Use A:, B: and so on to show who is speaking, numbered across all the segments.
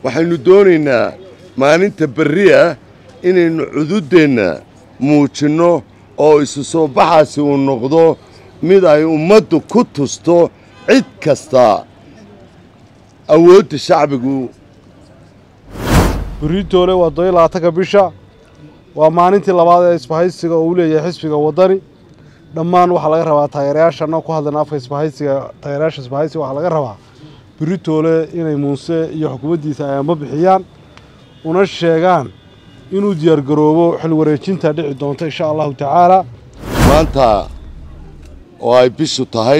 A: waxaynu doonaynaa maalinta berri ah inaynu cududdeenna muujinno oo isu soo baxaasi uu noqdo mid ay ummaddu ku tusto cid kasta awoodda shacbigu
B: buriitoole waa doyo labaatanka bisha waa maalintii labaad ee isbahaysiga oo uu leeyahay xisbiga waddani dhammaan waxaa laga rabaa taageerayaasha annagoo ku hadlayna afka isbahaysiga taageerayaasha isbahaysiga waxaa laga rabaa buriitoole inay muuse iyo xukuumaddiisa ay amba bixiyaan una sheegaan inuu diyaargaroobo xil wareejinta dhici doonta insha allahu tacaala
A: maanta oo ay bishu tahay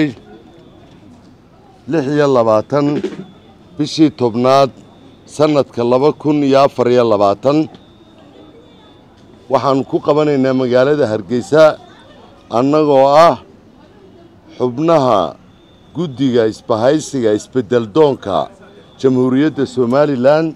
A: lix iyo labaatan bishii tobnaad sannadka laba kun iyo afar iyo labaatan waxaannu ku qabanaynaa magaalada hargeysa annagoo ah xubnaha guddiga isbahaysiga isbeddel doonka jamhuuriyadda somalilan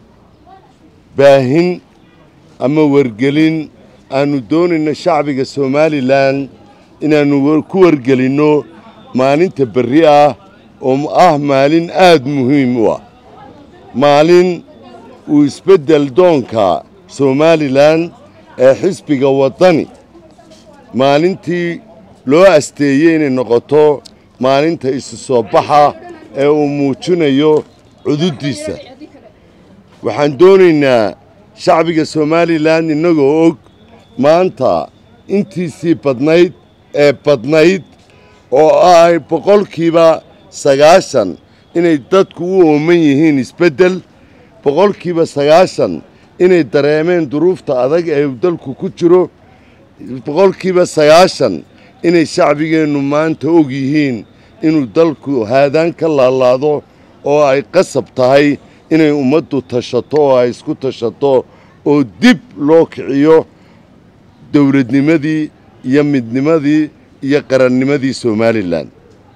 A: baahin ama wargelin aannu doonayno shacbiga somalilan inaannu ku wargelinno maalinta berri ah oo ah maalin aad muhiim u ah maalin uu isbeddel doonka somalilan ee xisbiga waddani maalintii loo asteeyey inay noqoto maalinta isu soo baxa ee uu muujinayo cududdiisa waxaan doonaynaa shacbiga somalilan innagoo og maanta intiisii badnayd ee badnayd oo ay boqolkiiba sagaashan inay dadku u ooman yihiin isbeddel boqolkiiba sagaashan inay dareemeen duruufta adag ee uu dalku ku jiro boqolkiiba sagaashan inay shacbigeennu maanta og yihiin inuu dalku haadaan ka laalaado oo ay qasab tahay inay ummaddu tashato oo ay isku tashato oo dib loo kiciyo dowladnimadii iyo midnimadii iyo qarannimadii somalilan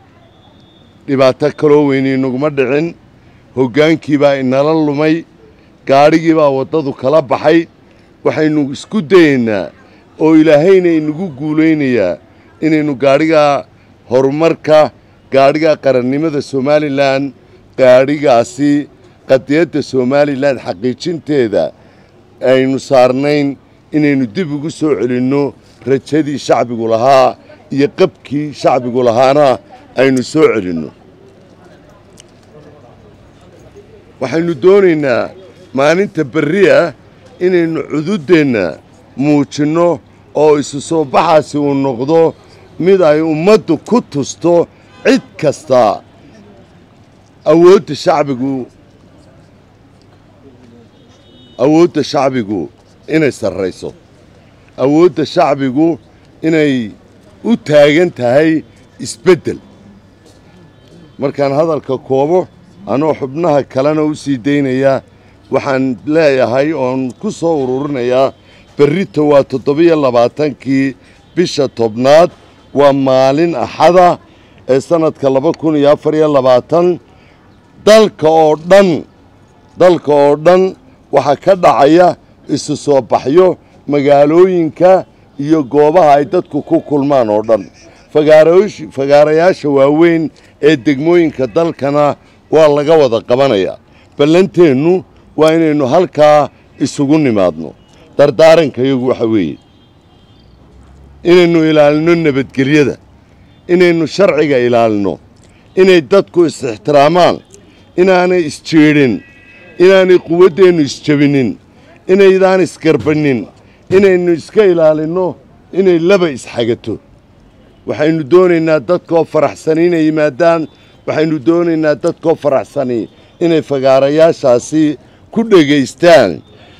A: dhibaato kaloo weyni inaguma dhicin hoggaankii baa inala lumay gaadhigii baa waddadu kala baxay waxaynu isku dayaynaa oo ilaahayna inagu guulaynayaa inaynu gaadhigaa horumarka gaadhigaa qarannimada somalilan gaadhigaasi qadiyadda somalilan xaqiijinteeda aynu saarnayn inaynu dib ugu soo celinno rajadii shacbigu lahaa iyo qabkii shacbigu lahaana aynu soo celinno waxaynu doonaynaa maalinta berri ah inaynu cududdeenna muujinno oo isu soo baxaasi uu noqdo mid ay ummaddu ku tusto cid kasta awoodda shacbigu awoodda shacbigu inay sarrayso awoodda shacbigu inay u taagan tahay isbeddel markaan hadalka koobo anoo xubnaha kalena u sii daynaya waxaan leeyahay oon ku soo ururinayaa berrita waa toddobiyo labaatankii bisha tobnaad waa maalin axada ee sannadka laba kun iyo afar iyo labaatan dalka oo dhan dalka oo dhan waxaa ka dhacaya isu soo baxyo magaalooyinka iyo goobaha ay dadku ku kulmaan oo dhan fagaarayaasha waaweyn ee degmooyinka dalkana waa laga wada qabanayaa ballanteennu waa inaynu halkaa isugu nimaadno dardaaranka iyagu waxa weeye inaynu ilaalino nabadgelyada inaynu sharciga ilaalino inay dadku is-ixtiraamaan inaanay isjeedhin inaanay quwaddeennu isjebinin inaydaan isgarbannin inaynu iska ilaalinno inay laba isxagato waxaynu doonaynaa dadkoo faraxsani inay yimaadaan waxaynu doonaynaa dadkoo faraxsani inay fagaarayaashaasi ku dhegaystaan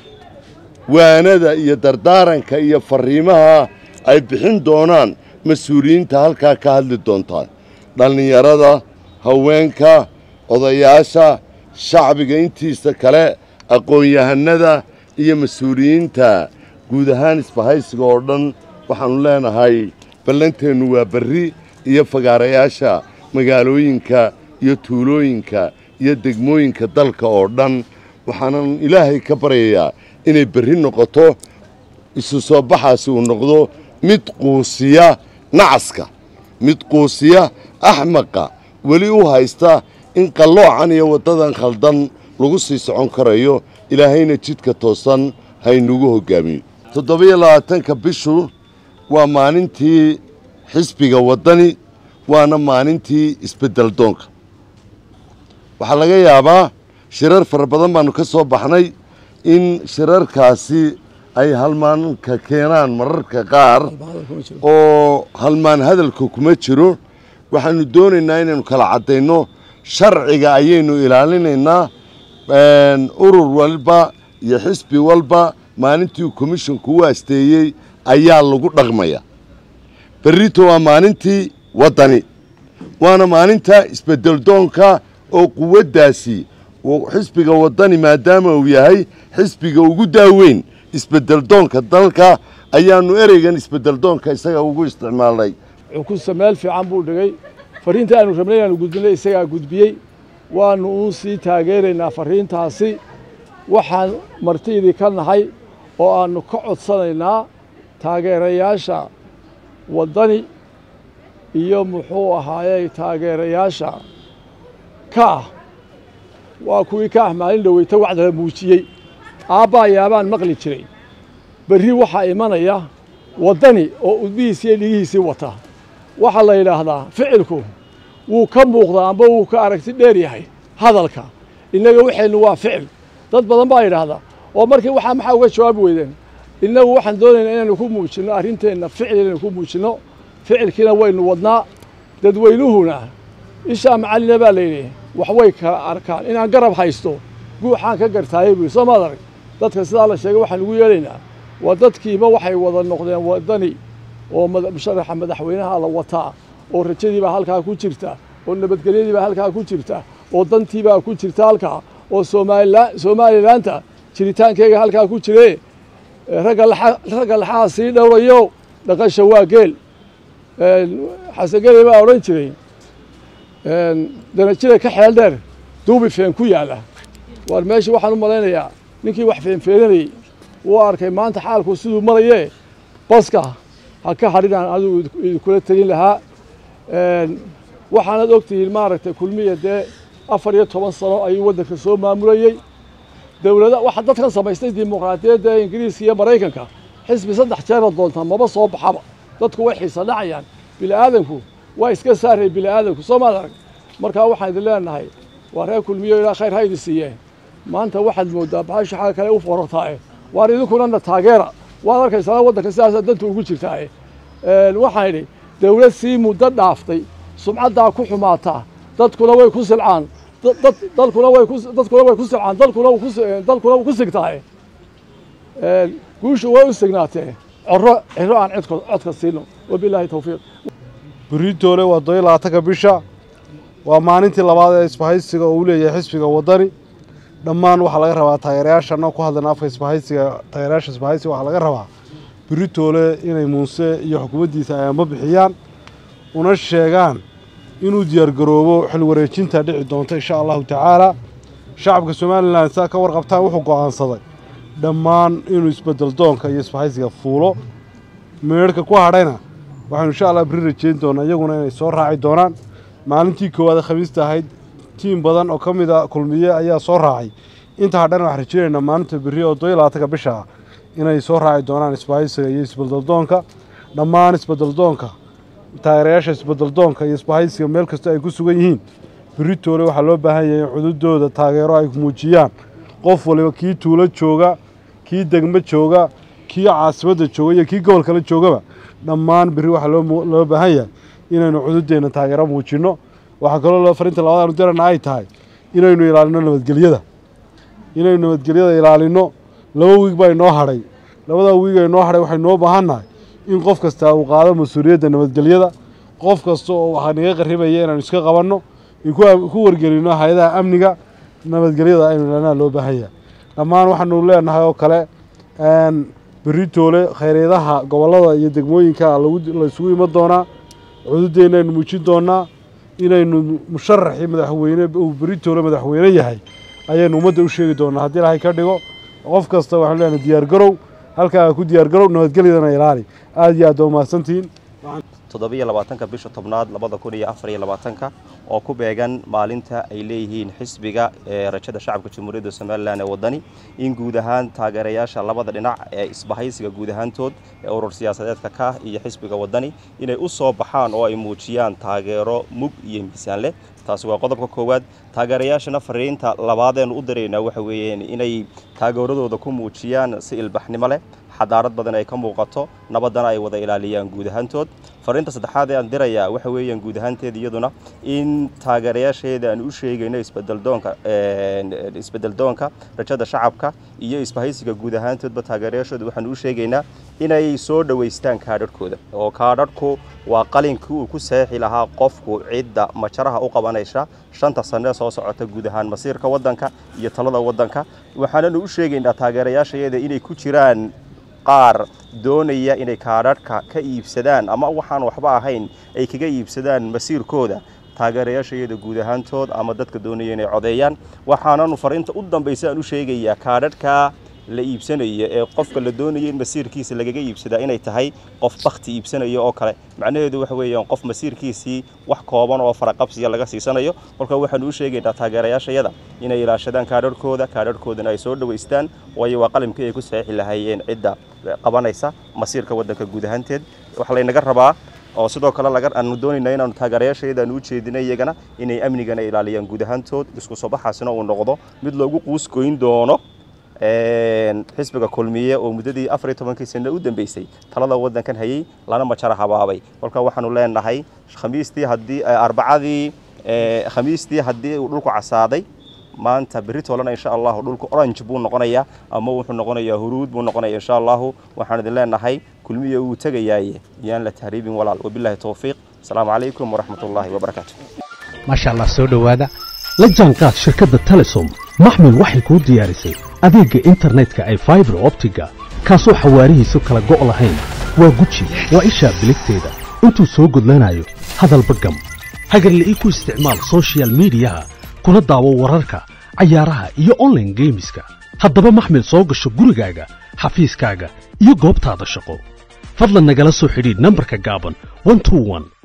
A: waanada iyo dardaaranka iyo farriimaha ay bixin doonaan mas-uuliyiinta halkaa ka hadli doontaa dhallinyarada haweenka odayaasha shacbiga intiisa kale aqoon-yahanada iyo mas-uuliyiinta guud ahaan isbahaysiga oo dhan waxaannu leenahay ballanteennu waa berri iyo fagaarayaasha magaalooyinka iyo tuulooyinka iyo degmooyinka dalka oo dhan waxaanan ilaahay ka baryayaa inay berri noqoto isu soo baxaasi uu noqdo mid quusiya nacaska mid quusiya axmaqa weli u haysta in qalloocan iyo waddadan khaldan lagu sii socon karayo ilaahayna jidka toosan haynugu hoggaamiyo toddobiyo labaatanka bishu waa maalintii xisbiga waddani waana maalintii isbeddel doonka waxaa laga yaabaa shirar fara badan baannu ka soo baxnay in shirarkaasi ay halmaanka keenaan mararka qaar oo halmaan hadalka kuma jiro waxaannu doonaynaa inaynu kala caddayno sharciga ayaynu ilaalinaynaa urur walba iyo xisbi walba maalintii komishinku u asteeyey ayaa lagu dhaqmaya berrito waa maalintii waddani waana maalinta isbeddeldoonka oo quwaddaasi xisbiga waddani maadaama uu yahay xisbiga ugu daaweyn isbeddeldoonka dalka ayaannu ereygan isbeddeldoonka isaga ugu isticmaalnay
C: xukunsa meel fiican buu dhigay fariinta aanu rabnay inaanu gudbinay isagaa gudbiyey waannu uun sii taageeraynaa fariintaasi waxaan martiidii ka nahay oo aannu ka codsanaynaa taageerayaasha waddani iyo muxuu ahaayey taageerayaasha kaah waa kuwii kaah maalin dhoweyta wacdala muujiyey aabbaa yaabaan maqli jiray berri waxaa imanaya waddani oo udbihiisii iyo dhigihiisii wata waxaa la yidhaahdaa ficilku wuu ka muuqdaa amba wuu ka aragti dheer yahay hadalka innaga waxaynu waa ficil dad badan baa yidhaahdaa oo markii waxaa maxaa uga jawaabi weydeen innagu waxaan doonaynaa inaynu ku muujinno arrinteenna ficil inaynu ku muujinno ficilkiina waynu wadnaa dadweynuhuna ishaa macallina baa layidhi wax way kala arkaan inaan garab haysto guuxaan ka gartaayay buui soo maad arag dadka sidaa la sheegay waxaan ugu yeelaynaa waa dadkiiba waxay wada noqdeen waddani oo musharaxa madaxweynaha la wataa oo rajadiibaa halkaa ku jirta oo nabadgelyadiibaa halkaa ku jirta oo dantiibaa ku jirta halkaa oo somalilaanta jiritaankeyga halkaa ku jire ragga laxaha sii dhowrayo dhaqasha waa geel xasangeley baa odhan jiray danajida ka xeel dheer duubi feen ku yaalla waar meesha waxaan u malaynayaa ninkii wax feenfeenanayey wuu arkay maanta xaalku siduu marayee baska ha ka hadhinaan adigu idinkula tegin lahaa waxaanad ogtihiin maaragtay kulmiya dee afar iyo toban sano ayuu waddanka soo maamulayey dowlada waxa dadkan samaystay dimuqraadiyadda ee ingiriiska iyo maraykanka xisbi saddex jeera doontaa maba soo baxaba dadku way xiisa dhacayaan bini'aadanku waa iska saaray bini'aadanku soo maad arag markaa waxaan idin leenahay waa reer kulmiyo ilaa khayr ha idin siiyeen maanta waxaad mooddaa baxasha xagga kale u forortaae waar idinkunana taageera waad arkaysaa waddanka sidaasaa danta ugu jirtaae waxaan idhi dowlad sii muddo dhaaftay sumcaddaa ku xumaataa dadkuna way ku silcaan dalkuna way dadkuna way ku silcaan dalkuna dalkuna wuu ku sigtaae guushu way u signaatee coro ciro aan cidko codka siino wabilaahi tawfiiq
B: beritoole waa todobiyo labaatanka bisha waa maalintii labaad ee isbahaysiga oo uu leeyahay xisbiga waddani dhammaan waxaa laga rabaa taageerayaasha anoo ku hadlayna afka isbahaysiga taageerayaasha isbahaysiga waxaa laga rabaa beritoole inay muuse iyo xukuumaddiisa ay amba bixiyaan una sheegaan inuu diyaargaroobo xil wareejinta dhici doonta insha allahu tacaala shacabka somalilan saa ka warqabtaan wuxuu go'aansaday dhammaan inuu isbeddel doonka iyo isbahaysiga fuulo meerhka ku hadhayna waxaynu insha allah beri rajeyn doonaa iyaguna inay soo raaci doonaan maalintii koowaad khamiista ahayd tiim badan oo ka mid a kulmiye ayaa soo raacay inta hadhana waxaan rajeynaynaa maalinta berri oo todobiyo labaatanka bisha ah inay soo raaci doonaan isbahaysiga iyo isbeddeldoonka dhammaan isbeddeldoonka taageerayaasha isbeddeldoonka iyo isbahaysiga meel kasta ay ku sugan yihiin beritoole waxaa loo baahan yahay in cududooda taageero ay muujiyaan qof waliba kii tuulo jooga kii degmo jooga kii caasimadda jooga iyo kii gobol kale joogaba dhammaan berri waxaa loo baahan yahay inaynu cududeenna taageero muujinno waxaa kaloo farinta labadaanu dirana ay tahay inaynu ilaalino nabadgelyada inaynu nabadgelyada ilaalino laba wiig baa inoo hadhay labadaa wiig ee inoo hadhay waxay noo baahannahay in qof kastaa uu qaado mas-uuliyadda nabadgelyada qof kasta oo waxaa naga qarribaya inaanu iska qabanno in ku wargelino hay-adaha amniga nabadgelyada aynu ilaalinaha loo baahan yahay dhammaan waxaanu leenahay oo kale beritoole khayreedaha gobollada iyo degmooyinka laysugu iman doonaa cududeenna aynu muujin doonaa inaynu musharaxii madaxweyne uu beritoole madaxweyne yahay ayaynu ummadda u sheegi doonaa haddii ilaahay ka dhigo qof kasta waxaanu leenahay diyaargarow halkaa ku diyaargarow nabadgelyadana ilaali aada iyo aad waa mahadsantihiin
D: toddobiyo labaatanka bisha tobnaad labada kun iyo afar iyo labaatanka oo ku beegan maalinta ay leeyihiin xisbiga ee rajada shacabka jamhuuriyadda somalilan ee waddani in guud ahaan taageerayaasha labada dhinac ee isbahaysiga guud ahaantood ee urur siyaasadeedka ka iyo xisbiga waddani inay u soo baxaan oo ay muujiyaan taageero mug iyo miisaan leh taasi waa qodobka koowaad taageerayaashana fariinta labaadeenu u diraynaa waxa weeyeen inay taageeradooda ku muujiyaan si ilbaxnimo leh xadaarad badan ay ka muuqato nabaddana ay wada ilaaliyaan guud ahaantood fariinta saddexaad ee aan dirayaa waxa weeyaan guud ahaanteeda iyaduna in taageerayaasheeda aan u sheegayno isbedeldoonka isbedeldoonka rajada shacabka iyo isbahaysiga guud ahaantoodba taageerayaashooda waxaan u sheegaynaa inay soo dhowaystaan kaadharhkooda oo kaadharhku waa qalinkii uu ku seexi lahaa qofku cidda majaraha u qabanaysa shanta sanee soo socota guud ahaan masiirka waddanka iyo talada waddanka waxaananu u sheegaynaa taageerayaashayada inay ku jiraan qaar doonaya inay kaadharhka ka iibsadaan ama waxaan waxba ahayn ay kaga iibsadaan masiirkooda taageerayaashayada guud ahaantood ama dadka doonaya inay codeeyaan waxaananu fariinta u dambaysa aan u sheegayaa kaadharhka la iibsanaya ee qofka la doonaya in masiirkiisa lagaga iibsadaa inay tahay qof bakti iibsanaya oo kale macnaheedu waxa weeyaan qof masiirkiisii wax kooban oo faraqabsiya laga siisanayo kolka waxaanu u sheegaynaa taageerayaashayada inay ilaashadaan kaadharhkooda kaadharhkoodana ay soo dhowaystaan waayo waa qalimkii ay ku saxiixi lahaayeen cidda qabanaysa masiirka waddanka guud ahaanteed waxa laynaga rabaa oo sidoo kale laga aanu doonaynaa inaanu taageerayaashayada aanu u jeedinay iyagana inay amnigana ilaaliyaan guud ahaantood isku soo baxaasina uu noqdo mid loogu quus goyn doono xisbiga kulmiye oo muddadii afar iyo tobankii sano u dambeysay talada waddankan hayay lana majara habaabay kolka waxaanu leenahay khamiistii haddii arbacadii khamiistii haddii uu dhulku casaaday maanta berri toolana insha allahu dhulku orange buu noqonayaa ama wuxuu noqonayaa huruud buu noqonaya insha allahu waxaan idin leenahay kulmiye wuu tegayaaye yaan la tahriibin walaal wabillahi towfiiq asalaamu calaykum waraxmat ullaahi wabarakaatu
E: maasha allah soo dhowaada la jaanqaad shirkadda telesom maxmil waxay kuu diyaarisay adeegga internetka ay faibar optiga kaasoo xawaarihiisu kala go' lahayn waa guji waa ishaa biligteeda intuu soo gudlanayo hadalba gam hagarla'ii ku isticmaal sochial midiyaha kuna daawo wararka cayaaraha iyo onlaine geemiska haddaba maxmil soo gasho gurigaaga xafiiskaaga iyo goobtaada shaqo fadlan nagala soo xidhiidh nambarka gaaban